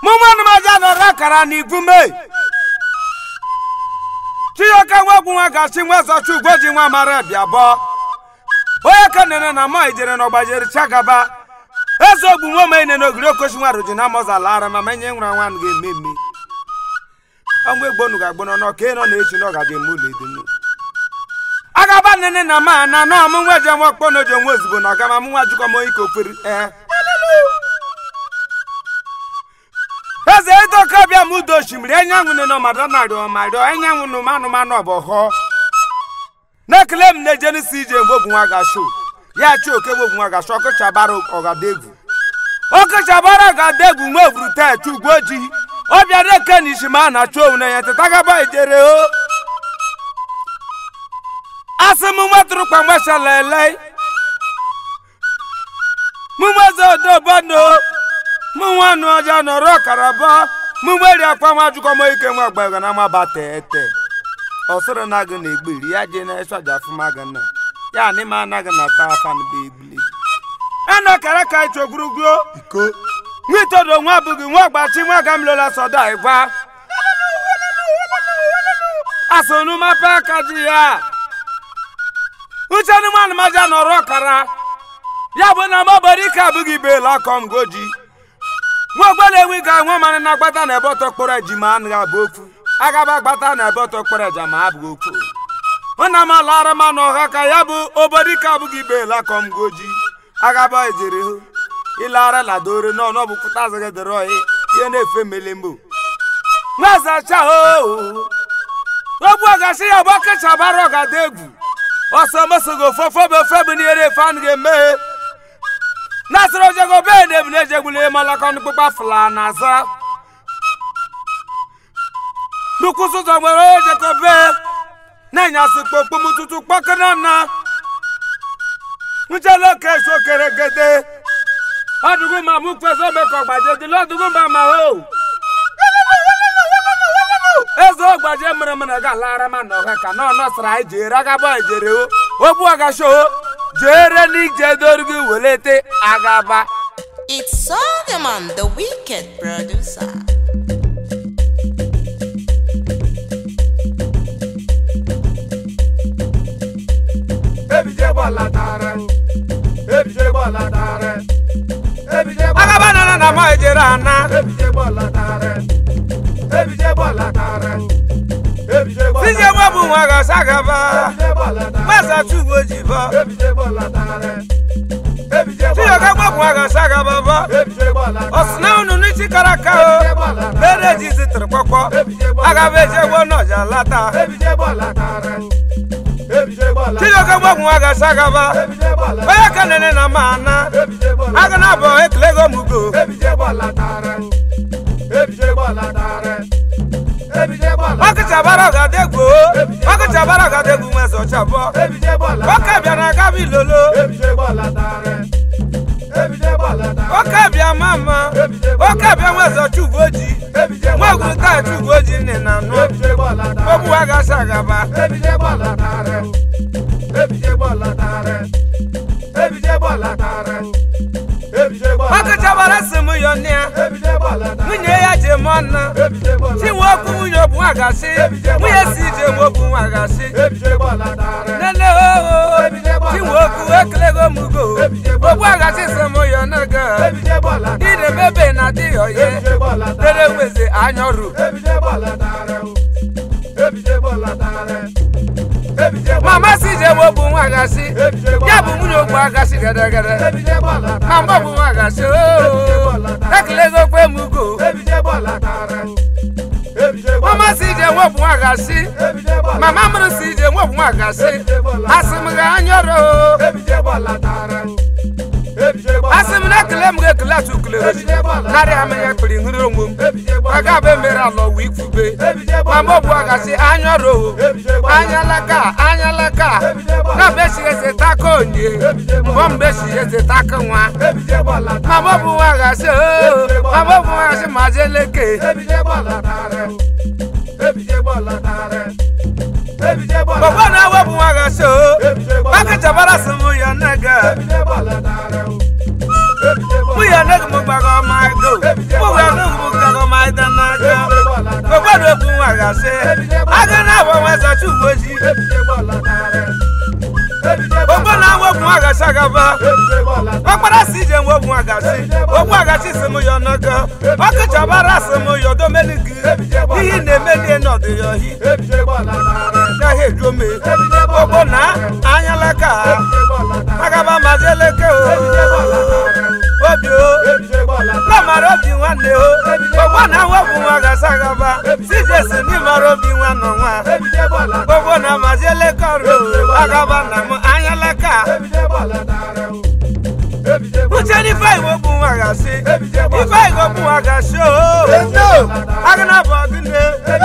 mụ nwanne m aja nọrọ akara n'ibu mee chiyọka nwegwu nwa gachi nwa zọcha ugwo ji nwa mara bịa bọ onye ka nene na ma ijere na ọgbajere chagaba eze ogbu nwa ma ine n'ogiri okochi nwa roji na mọzala ara ma menye nwere nwa ga eme eme ọnwa egbonu ga agbọnọ nọ ka ị nọ na-echi na ọ gaji eme ụlọ edunu agaba nene na ma na na ọmụ nwa ji nwa ọkpọ na oji onwe ozugbo na ọgama mụ nwa jikọ m onye ka okperi ee eze edoka bịa m udo osimiri enyanwụ nne nọ mada narị ọmarịọ enyanwụ nụ manụmanụ ọbọghọ na-ekele m na-eje n'isi ije mgbe ogwu nwa gasho ya chi oke gbogwu nwa gasho ọkụchabara ọgadegwu ọkụchabara ọgadegwu nwa evuru tet ugwu ojii ọbịa na-eke na isi ma a na-achụ owu na ya tetagaba ijere o asị m nwetụrụ kpamgbachalele mụ nweze odobano mụ nwa nụ ọja nọrọ ọkaraba mụ nweri akpa nwa jụkọ m ike nwa gbaga na maba tete ọsịrị na gị na egbiri ya je na ịsọja afụma gị na ya na ịma anaghị na ta afa na be egbili ena kara ka ịchọ ogwurugwu iko nwa itodo nwa abụghị nwa ọgbachi nwa gamlola sọda ịgwa asonu mapa aka ji ya uche anụmanụ maja nọrọ ọkara ya bụ na mọbara ike abụghị beela akọm goji nwa ogbe na-enwe ga nwa mara na agbata na ebe ọtọ kpọrọ ejima anaghị abụ okwu agaba agbata na ebe ọtọ kpọrọ eja ma abụ okwu ụna m alara ma na ọha ka ya bụ obodo ike abụghị beela akọm goji agaba ejere hụ ịlara ladore n'ọnụ ọ bụ pụta azịghị dịrị ọyị ihe na-efe melembo nwazacha oo ogbu ọgasị ya bụ ọkachabara ọgada egwu ọsọ mesogo fọfọbe ofebu n'ihere efe anụ ga-emeghe nasịrị ojego be na ebu na-ejegbuli malaka ọnụkpụkpa fụla na aza nukwụsị ụzọ nwere ojeko be na-enyasị kpokpom tutu kpọkana na nchela oke eso kere gede ọdụgụ ma mụ kwesị omekọ gbaje dịla ọdụgụ ma ma ho eze ọgbaje mere mere ga lara ma na ọha ka na ọnọsara anyị jere agaba ejere o ogbu agasho jere n'ije dorigi welete agaba It's Solomon, the wicked producer. ebije gbọla tara ebije gbọla tara ebije gbọla agaba nana na ma ejere ana ebije gbọla tara ebije gbọla tara ebije gbọla tije nwa bụ nwa gasa agaba ebije gbọla tara gbasa tubo jibo ebije gbọla tara ebije tiyo ka gbọla gbọ nwa gasa agaba bọ ebije gbọla tara ọsịna unu n'isi kara aka o bere ji zitere kpọkpọ agaba ejegbo n'ọja lata ebije gbọla tara ebije gbọla tiyo ka gbọ nwa gasa agaba ebije gbọla onye ka nene na ma ana ebije gbọla aga na abọ ekele go mugo ebije gbọla tara ebije gbọla tara ebije gbọla ọkụchabara ọgadegwu ọkụchabara ọgadegwu nwe zọchabọ ebije gbọla oke bịa na agaba ilolo ebije gbọla tara ebije gbọla tara oke bịa mama oke bịa nwe zọcha ugoji ebije nwa gbọla gwuru taịtị ugoji nne na nụ ebije gbọla tara ogbu agasa agaba ebije gbọla tara ebije gbọla tara ebije gbọla tara ebije gbọla ọkụchabara si m yọ nne ya ebije gbọla tara nwunye ya ji mụ ọnụ ebije gbọla chinwe okwu nwunye obu nwagasị nwunye si ije nwe okwu nwagasị ebije gbọla tara nene oo chinwe okwu ekelego mugo ogbu agasị si m yọ n'ego ebije gbọla tara ire mebe na dị ọye ebije gbọla tara dere weze anya ọrụ ebije gbọla tara ebije gbọla tara ebije gbọla mama si ije nwe okwu nwagasị ebije gbọla ya bụ nwunye okwu agasị gedegede ebije gbọla ma tara mgbe ọbụ nwagasị oo ekelego kwe mugo ebije gbọla tara ebije gbọla mama si ije nwe okwu nwagasị ebije gbọla mama mụrụ si ije nwe okwu nwagasị asị m ga anya ọrụ oo ebije gbọla tara ebije gbọla asị m na ekele m ga-ekele atụkule narị amanya kpiri nhụrụ onwe m ebije gbọla aga be mere ala ọwa ikwube ebije ma gbọla mgbe ọbụ agasị anya ọrụ oo ebije gbọla anya laka anya laka na bechi eze taka onye mgbe mgbe chi eze taka nwa ebije gbọla ma tara mgbe ọbụ nwa agasị oo ma mgbe ọbụ nwa agasị ma je leke ebije gbọla tara ebije gbọla tara ebije gbọla gbogbo na awepụ nwa agasị oo ebije gbọla akachabara sị m ya nega ebije gbọla tara ebije mụ gbọla ya nega m gbaga ọma ego mụ ya nega m gbaga ịda n'aka obodo okwu nwa gasị aga na abụ nwa zachi uwe ojii ogbo na nwa okwu nwa gasị agaba ọkpara si ije nwe okwu nwa gasị okwu agachi si m ya ọnọgo ọkụchabara si m ya odomeligi ihe na-emelie n'ọdụ ya ohi gaghị ejome ogbo na anyalaka agaba majeleke o obi o lọmara obi nwanne o ogbo na nwa okwu nwa gasị agaba si jesi n'ịmara obi nwa nọ nwa gbogbo na majeleke ọrụ agaba na m anyalaka uche n'ife igbo bụ nwa gasị ife igbo bụ nwa gasị o agana bụ ọgụne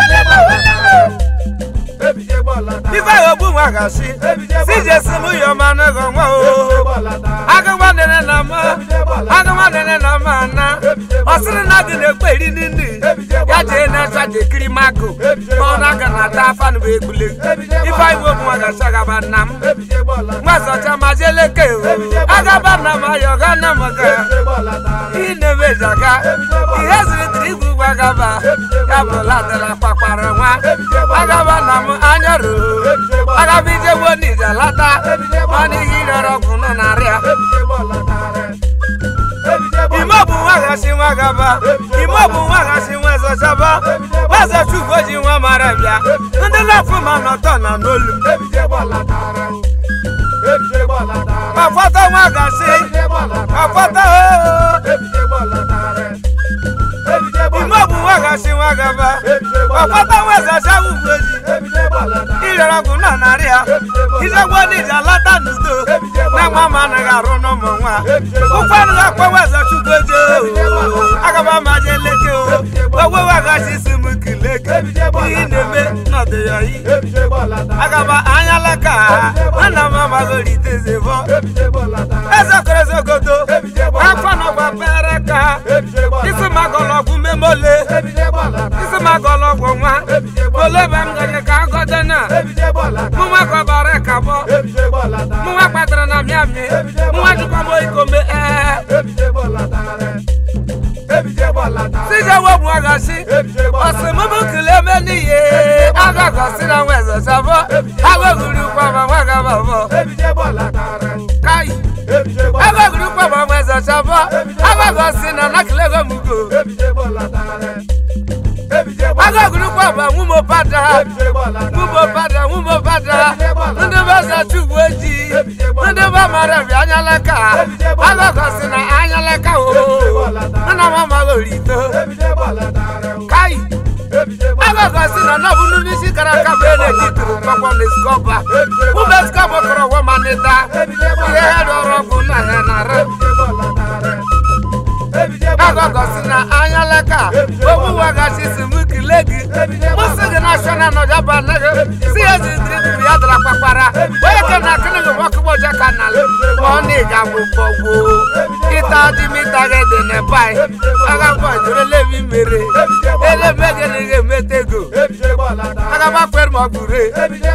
ife igbo bụ nwa gasị si jesi m yọ ma nọgọ nwa o agụgba nene na ma agụgba nene na ma na ọsịrị na gị na-ekpe eri nini ya jee na-acha jekiri makụ ma ọ na-aga na ata afa nụ egbule ife igbo bụ nwa gasị agaba nna m mgbazọcha ma jeleke o agaba na m ayọ ga na m ga ihe na-emejaga ihe ziri dịrị igwe ugwu agaba ya bụ latara kpakwara nwa agaba na m anya ruo agaba ijegbo n'ije lata ma n'ihi rịọrọ ọgwụ nọ narịa ime bụ nwa gasị nwa gaba ime bụ nwa gasị nwa zọchaba nwazachi ugbo ji nwa mara bịa ndị lafụ ma nọtọ na n'olu afọta nwa gasị afọta ime bụ nwa gasị nwa gaba afọta nwa zacha ugbo ji ịrịọrọ ọgwụ nọ narị ya ijegbo n'ije alata n'udo na nwa ma anaghị arụ n'ụmụ nwa ụkwara akpa wezachi ugbo ji agaba ma je leke o ogwe wagachi si m kileke ihe na-eme n'ọdụ ya yi agaba anya laka nna m amagoliteze bọ eze kerezogodo akwa nọgba pere ka isi magọlọgwụ memole isi magọlọgwụ nwa olebe m ganye ka agọde na mụnwa kọbara kabọ mụnwa kpatara na mịamị mụnwa jikwa m ikome ee sije wepụ agasị ọsịmụmụ kele eme n'ihe agagọsị na nweze sabọ agoguru kwaba nwa gaba bọ kai agoguru kwaba nweze sabọ agagọsị na nakilego mugo agoguru kwaba nwumo pada nwumo pada nwumo pada ndị beza chugbu ojii ndị ba mara bi anyalaka agagọsị na anyalaka o nna m amaghị orito kai agagọsị na nọbụ n'isi kara aka bụ na-eji tụrụ mgbakọ na skọba ụmụ skọba kọrọ ọgwọ ma nịta ihe ha dọrọ ọgwụ na ha nara agagọsị na anyalaka owuwagachi si m kile gị mụsị gị nashọnal nọjaba anaghị si ya ji dịrị tupu ya dara kpakpara onye ke na akịnị gị wakụgbọja ka na ọ na ịga bụ bọgbo ịta dị m ịta gị dị na bai agakwa jere lebi mere elebe gị na gị emete ego agaba kwere ma ọ bụ re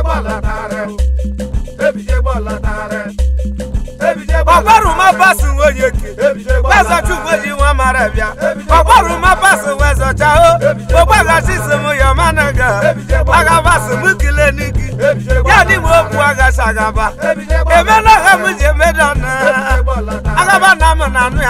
ọgbarụma basi nwunye ke wezọchukwu ji nwa mara bịa ọgbarụma basi wezọcha o ogbagachi si m ya managa agabasi m kile n'igi ya dị m okwu agachi agaba emela ha m ji emedo na agaba na m na anụ ya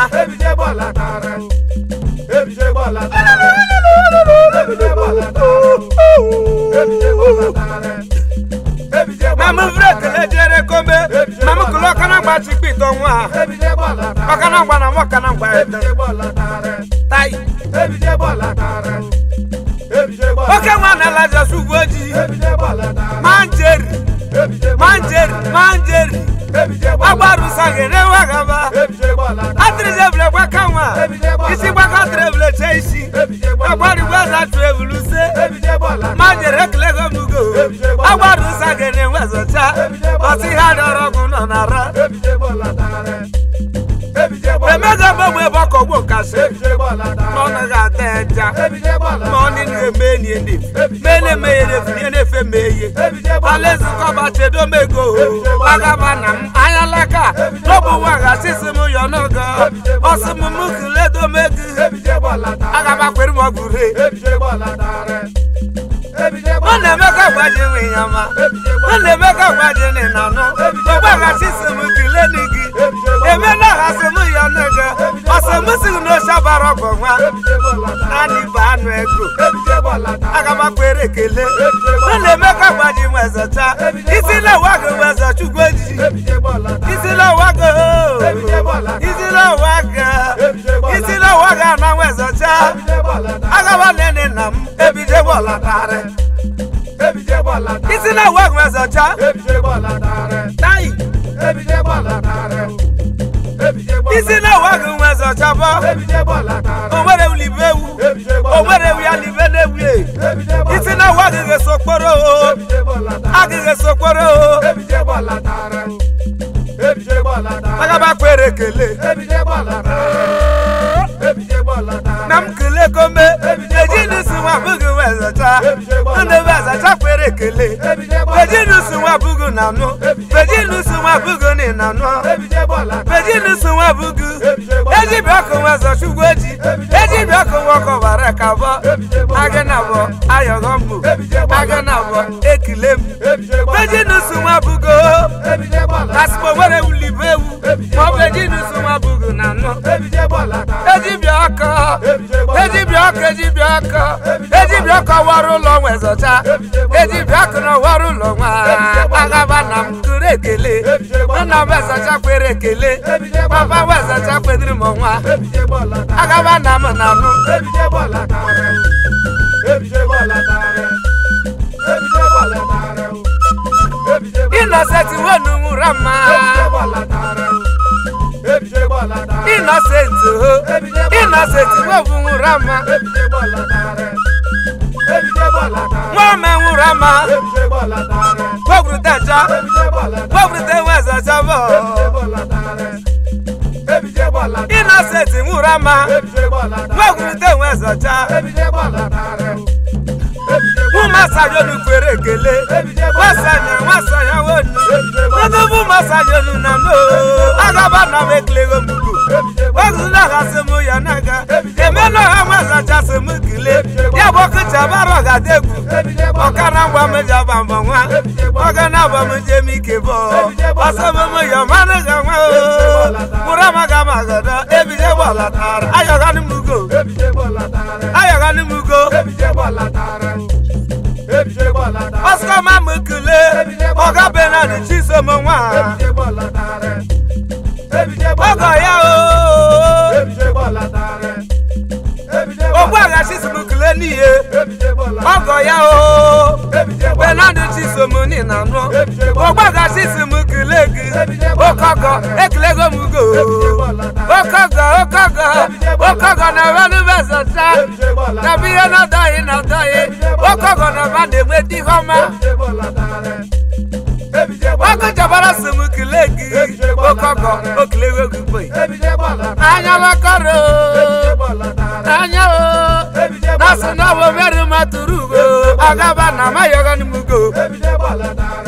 ma m vre kele jere kome ma m kele ọkana gba chikpa ito nwa ọkana gba na m ọkana gba ete tai oke nwa na alaja su ugwu ojii manjeri manjeri manjeri agbarusa gere nwa gaba atịrịjebule gbaka nwa isi gbaka atịrịbule che isi agbarigwe azatụ ebuluse manjeri ekele gomugo agbarusa gere nwezocha ọsị ha dọrọ ọgwụ nọ na ra emega gbogbo ebe ọkọ gbo kasị n'ọnụ ga-ata eja n'ọnụ na-eme enyi enyi mene meghere funye na-efe ma eye alezikọba chedomego agaba na m anya laka n'ọbụ nwa gasịsị m yọ n'ogo ọsị m m kuledomego agaba agaba kwere m ọgwụ re ebije gbọla dara ebije ọ gbọla na-eme ka gbaji nwe ya ma ọ na-eme ka gbaji nị na nụ ọgbaghasi si m kele ni gị eme na aghasị m ya nege ọsị m si n'oshabara ọgọ nwa ebije gbọla dara naanị bụ anụ ego ebije gbọla dara agaba kwere ekele ọ na-eme ka gbaji nwezacha isi na-ewa gị weza chukwu ejiji ebije gbọla dara isi na-ewa gị isi na-ewa gị isi na-ewa gị ana nwezacha ebije gbọla dara agaba nene nna m ebije gbọlatarị ebije gbọla dara isi na-ewa gị nwezacha ebije gbọla dara tai ebije gbọla dara ebije gbọla isi na-ewa gị nwezacha bọ ebije gbọla dara o nwere ulibe ewu ebije o gbọla nwere ewu ya libe na-ewu e ebije gbọla isi na-ewa gị ga-esokporo o ebije gbọla dara agịghị esokporo o ebije gbọla dara ebije gbọla dara agaba kwere ekele ebije gbọla dara ebije gbọla dara na m kele kome ejinụsi nwa bụghị wezacha ndị wezacha kwere ekele ebije gbọla ejinụsi nwa bụghị na nụ ejinụsi nwa bụghị nị na nụ ebije gbọla dara ejinụsi nwa bụghị ejibi ọkụ nweza chugwu eji ejibi ọkụ nwọkọ bara ka bọ agị na bọ ayọghọ mbụ agị na bọ ekile m ebije gbọla ejinụsi nwa bụgo ebije gbọla kasịkpọ nwere wulibe ewu maọbụ ejinụsi nwa bụghị na nụ ebije gbọla dara ejibia ọkọ ebije gbọla ejibia ọkọ ejibia ọkọ ejibia ọkọ wara ụlọ nwezocha ejibia ọkọ na wara ụlọ nwa agaba na m kụrụ ekele nna m wezacha kwere ekele papa wezacha kwedịrị m nwa ebije gbọla dara agaba na m na nụ ebije gbọla dara ebije gbọla dara ebije gbọla dara ebije gbọla ịnọsenti wenu nwụra mma ebije gbọla dara ebije gbọla dara ịnọsenti ho ịnọsenti webu nwụra mma ebije gbọla dara ebije gbọla dara nwa ome nwụra mma ebije gbọla dara weburutecha ebije gbọla dara weburute wezacha bụ ebije gbọla dara ebije gbọla dara ịnọsenti nwụra mma ebije gbọla dara weburute wezacha ebije gbọla dara ebije ụmasanyonu kwere ekele nwasanya nwasanya wonu n'odobu masanyonu na no agaba na m ekilego mbugo wegụna gasị m ya naga emela ha nwazachasị m kile ya bụ ọkụchabara ọgadegwu ọkana ngwa m ji aba mbọ nwa ọgana agba m jem ike bụ ọsọmụm ya manụ ga nwa mụrụ amaga magada ebije gbalatara ayọganụ m ugo ebije gbọla dara ayọganụ m ugo ebije gbọla dara ebije gbọla dara Oscar Mamukule, Oga Benani Chisom nwa. ebije gbọla dara ebije gbọla Ọgọ ya o. ebije gbọla dara ebije gbọla Ogbu agha Chisimukule n'ihe. ebije gbọla Ọgọ ya o. ebije gbọla Benani Chisom ni na nụ. Ogbu agha Chisimukule gị. Okọgọ ekilego m ugo. Okọgọ okọgọ okọgọ na wenu bezọta. ebije gbọla Na bụ ihe na-adọghị na-adọghị. Okọgọ na ba na-enwe di ọma. ebije gbọla dara ebije gbọla Ọkụ jabara Simukule gị. Okọgọ okilego gị gbe. ebije gbọla Anya bakọrọ. ebije gbọla dara anya o ebije naso na wo meri maturu ugo agaba na mayoga ni mugo ebije gbọla dara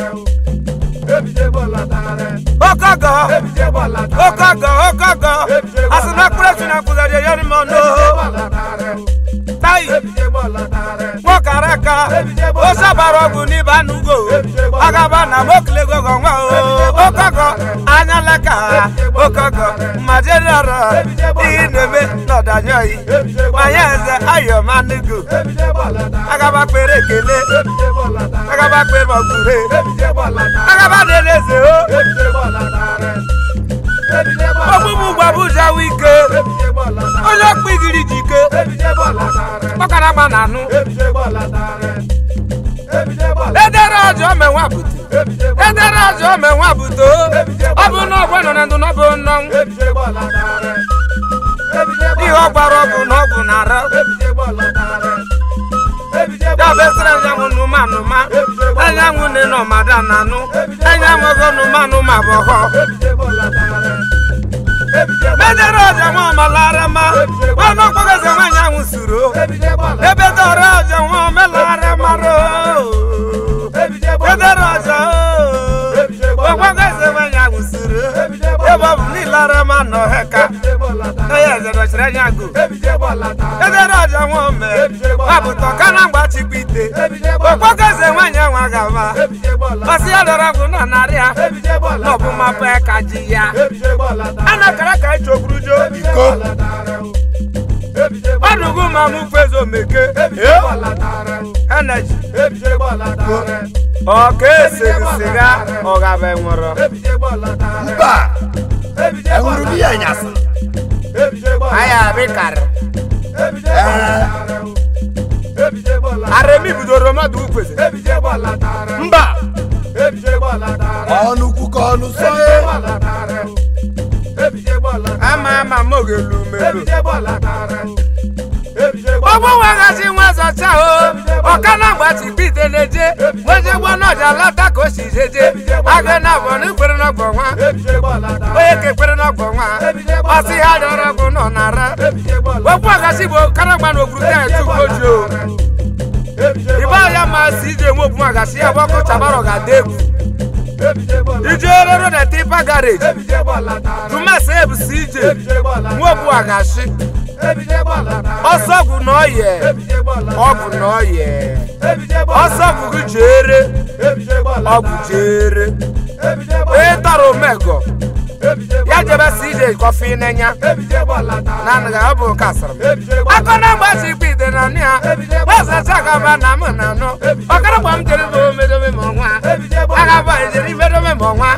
ebije gbọla dara okogo ebije gbọla dara okogo okogo asina kure tuna kuzari yori mono ebije gbọla dara tai ebije gbọla dara nwokaraka o sabara ọgwụ n'iba nugo agaba na mokilego gọnwa o okogo anya leka okogo majerara ihe na-eme n'ọdanyoyi manya eze ayomanugo ebije gbọla dara agaba kpere ekele ebije gbọla dara agaba kpere ọgwụre ebije gbọla dara agaba na-eleze o ebije gbọla dara ebije gbọla ọgbụgbụ gbabuja wike ebije gbọla dara onye ọkpụ igiri jike ebije gbọla dara ọkara gba na anụ ebije gbọla dara ebije gbọla edere ọjọọ menwa bute ebije gbọla edere ọjọọ menwa bute o ọ bụ na ọgwụ nọ na ndụ n'ọbụ nnọ ebije gbọla dara ebije ihe gbọla ọ gbara ọgwụ na ọgwụ na ara ebije gbọla dara ebije ya gbọla bụ esere anyanwụ nụma nụma anyanwụ nne nọ mada na anụ anyanwụ go nụma nụma bụ họ ebije gbọla dara ebije gbọla edere ọjọọ nwa ọmalara ma ọnụ ọkpọgọzi nwa anyanwụ suru o ebije gbọla ebe dọrọ ọjọọ nwa omelara mara o ebije gbọla edere ọjọọ o ọkpọgọzi nwa anyanwụ suru o ebe ọ bụ niile ara ma nọ heka ebije gbọla onye eze nọchiri anya agụ edere ọja nwa ome mapụta ọka na mgba chikpite okpoko eze nwanyị nwa gaba ọsị ya dọrọ ọgwụ nọ narị ya n'ọbụ mapụ ka ji ya anakara ka anyị chogburu jo iko ọdụgụ ma mụ fezo meke eneji ọka esiri siga ọgaba nwụrụ mba enwuru biya nyasa aya abịkarị ee aremi bidoro mmadụ ukweze mba ọnụ kwukọ ọnụ sọye ama ama m oge lu melu ọgbọ weghachi nwa zọcha o ọka na mgbachi pite na-eje weje gbọ n'ọja lata ka o si jeje aga na abọ n'ikpere n'ọgbọ nwa onye ka ekpere n'ọgbọ nwa ọsị ha rịọrọ ọgwụ nọ nara okwu ọgachi bụ karagba na ogburu taa etu ugoji o ibe ya ma si ije nwe obu agachi ya bụ ọkụ chabara ga-ada egwu ije rero na tipa gareji tumasa ebusi ije nwe obu agachi ọsọ ọgwụ na ọyẹ ọgwụ na ọyẹ ọsọ ọgwụ gị jere ọgwụ jere onye tọrọ omego ya jebe si ije kọfị n'enya na nga ọ bụ nke asịrị m akọ na mgbachi ikpe ide na nụ ya gbazacha gaba na mụ na nụ ọkara gba m jere bụ omedobe ma ọnwa agaba ejere imedobe ma ọnwa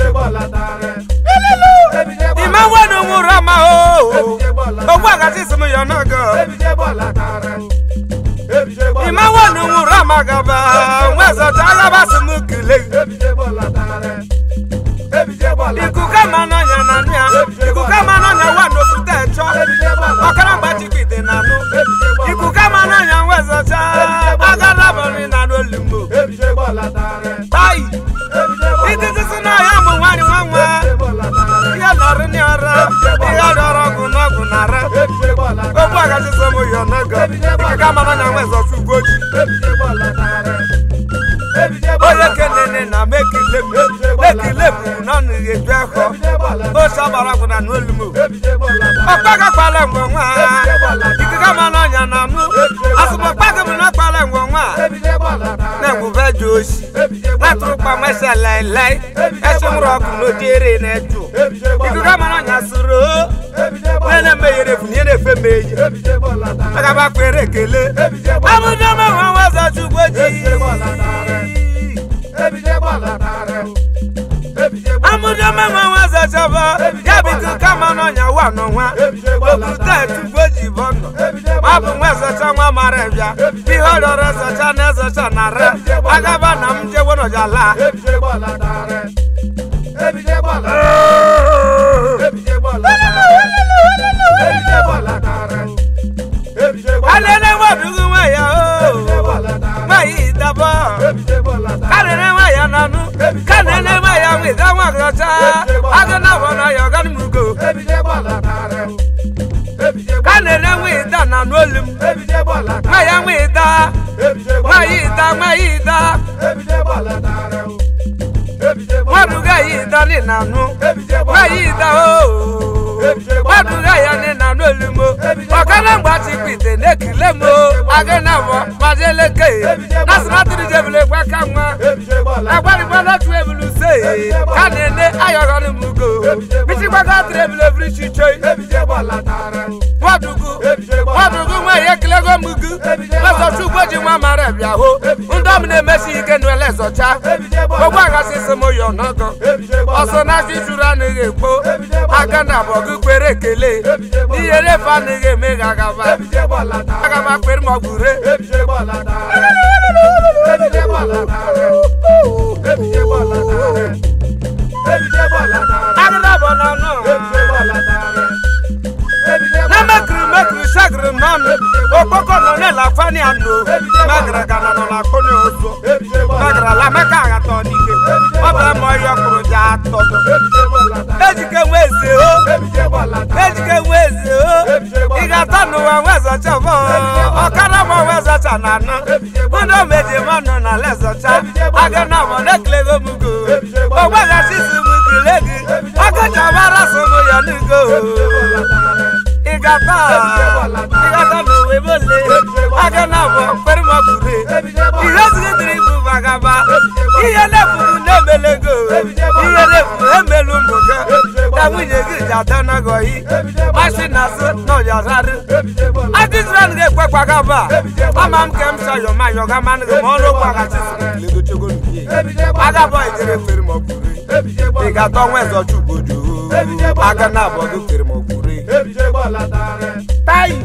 ime nwenu nwụrụ ama o ogbu agachi si m ya n'ogo ime nwenu nwụrụ ama gaba nwezọta agaba si m kele ikuku ama n'ọnya na nụ ya ikuku ama n'ọnya wa n'okwute chọ ọkara mgbachikwa ite na nụ ikuku ama n'ọnya nwezọcha agala bọrị na n'olugbo tayi ititi si n'ọhịa ụmụ nwaanyị nwa nwa ihe nọrọ n'ọrụ ihe rịọrọ ọgwụ n'ọgwụ nara ogbu agachi so m ya n'ogo ikuku ama n'ọnya nwezọcha ugoji onye kenene na mekile m mekile m n'ọnụ ga-eju ekọ ose ọgbara gwụna n'olumo ọkpagakwala ngwe nwa ikike ma n'ọnya na nụ asụmọkpaga m na kpala ngwe nwa na-egwube ji osi natụrụkpa nwese lailai esimụrụ ọkụ n'ojere na-eju ikuku ma n'ọnya sụrụ nene meghere efu nye na-efe m eyi agaba kwere ekele abụjọ menwe nwaza chukwu ji amụjọ menwe nwaza chọba ya bụ ikuku kama n'ọnya wa n'ọnwa okwute chukwu ji bụ nọ ma bụ nwa ezocha nwa mara bịa ihe ọ rịọrọ ezocha na ezocha na re agaba na m jewe n'ọjala alele nwadugu nwa ya o nwa ya idaba kanene nwa ya nanu kanene nwa ya nwida nwa gọcha agụ na bụ na ya ọganimugo kanene nwa ida na n'olu m nwa ya nwa ida nwa ya ida nwa ya ida nwaduga ya ida ni na nụ nwa ya ida o nwaduga ya ni na n'olu m ọkana mgbachi pite n'ekile m agụ na bụ majeleke na simatiri jebule gbaka nwa agbarigba n'otu ebulu se ka na-ene ayọghọrọ m ugo bichigbaga tiri ebule biri chiche nwadugu nwadugu nwa ya ekilego m ugu lọzọcha ugbo ji nwa mara bịa hụ ndị ọm na-emesi ike n'ele zọcha ogbu aghasị si m yo n'ọgọ ọsọ na aka ijuru anaghị ekpo aka na abọ gị kwere ekele n'ihe refe anaghị eme ga agaba agaba kwere ma ọ bụ re agada bụ n'ọnụ na mekiri mekiri sagiri n'ọnụ okpoko nọ n'ela fani anụ megara gana nọ na akpọnye ozo megara la meka aghata ọnike ọ bụ eme ọhịa ọkụrụ ji atọdọ ejike nwe eze o ejike nwe eze o ị ga-atọ n'ụwa nwezocha bụ ọkara ma nwezocha na anọ ndị omeji mmanụ na lezocha aga na abọ na-ekilego m go ogbegachi si m kile gị ọkọcha mara so m ya n'ugo gata ịgata na owe mole aga na abụ kwere ma bure ihe zigidere ibu bagaba ihe na-efubu na-emelego ihe na-efu emelu ụmụ gị na nwunye gị ji ata nagọyi masị na azụ na ọyazarụ adịzira ga-ekwe kwagaba ama m ka m sayọ ma yọga manụ gị ma ọrụ kwagachi silegochego nke agaba ijere kwere ma bure ị ga-atọ nwa eze ọchụgbodo aga na abụọ gị kwere ma bure tayi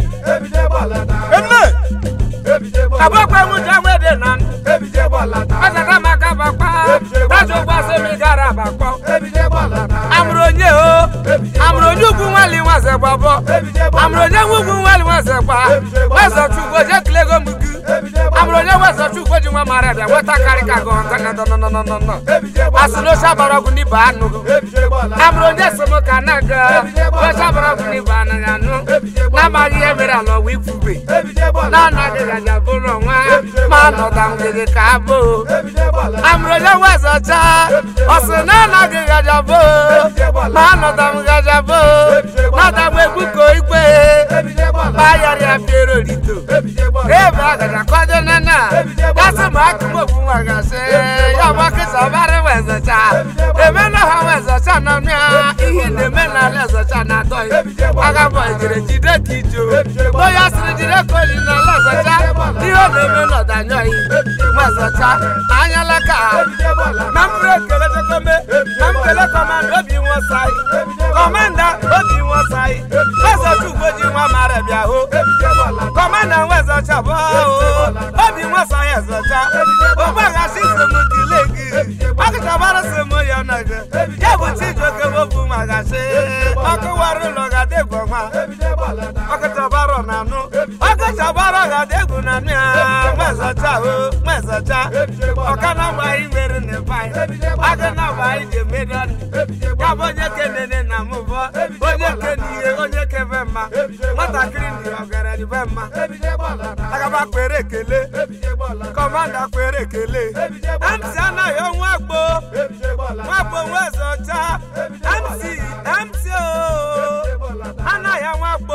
eme abụọkwa nwụja nwede na ndụ ọzata maka bakpa taji ụgbọsị m gara bakpọ amụrụ onye o amụrụ onye ugwu nwali nwaze gbabọ amụrụ onye nwe ugwu nwali nwaze gba wezọ chukwu oje kilego m gị amụrụ onye wezọ chukwu ji nwa mara bịa nweta karị ka gọ nka na nọnọnọnọ asị n'oche bara ọgwụ n'ibe anụ amụrụ onye si m ka na ga oche bara ọgwụ n'ibe anaghị anụ na-amaghị ihe mere ala ọwa ikwube na-anaghị gaja bụrụ nwa ma nọda ngịgị ka abụ amụrụ onye wezọcha ọ sị na anaghị gaja bụ ma nọda m gaja bụ nọda m egbuko igwe bayarịa piero rito ebe agaja kọdo nana gasị ma akụmogbu nwa gasị ya gbakịsa ọbara wezọcha emena ha wezọcha nọ mịa ihe na-eme n'ala ezọcha na-atọghị agabọ jiri jide ka ijo onye sịrị jide ka oyi n'ala ọzọcha ihe ọ na-eme n'ọdanyọghị nwezọcha anyala ka na mbụrụ ekele chekome na mbele kọmanda obi nwosai kọmanda obi nwosai wezọcha ugboji nwa mara bịa hụ kọmanda nwezọcha bụ obi nwosai ezọcha ogbaghasi semokile gị ọkụchabara semo ya nọgị ya bụ chijioke bobu magashi ọkụwara ụlọ gadegwu nwa ọkụchabara na anụ ọkụchabara gadegwu na anụ ya nwezọcha o nwezọcha ọka na agbaghị mere na bai aga na agbaghị ji emeri ọnụ ya bụ onye kenene na mụbọ onye kene ihe onye kebe mma nwatakịrị ndị ọgaranya be mma agaba kwere ekele kọmanda kwere ekele mc anaghị ọnwa gbo nwagbo nwezọcha mc mc o anaghị ọnwa gbo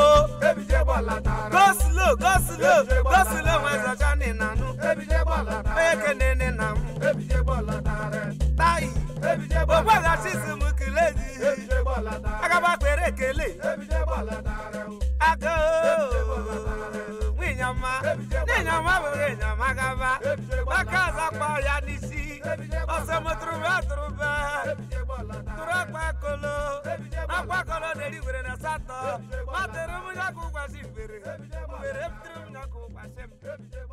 goslo goslo goslo nwezọcha nị na nụ onye kenene na m tayi ogweghachi si m kele gị agaba kwere ekele aga nwinyama nwinyama bụ nwinyama gaba aka azakpa ya n'isi ọsọmụtụrụbe atụrụbe tụrụ akpa kolo akpa kolo na-eri were na satọ matụrụ m nyakụ ụgwasị mbere mbere m tụrụ m nyakụ ụgwasị m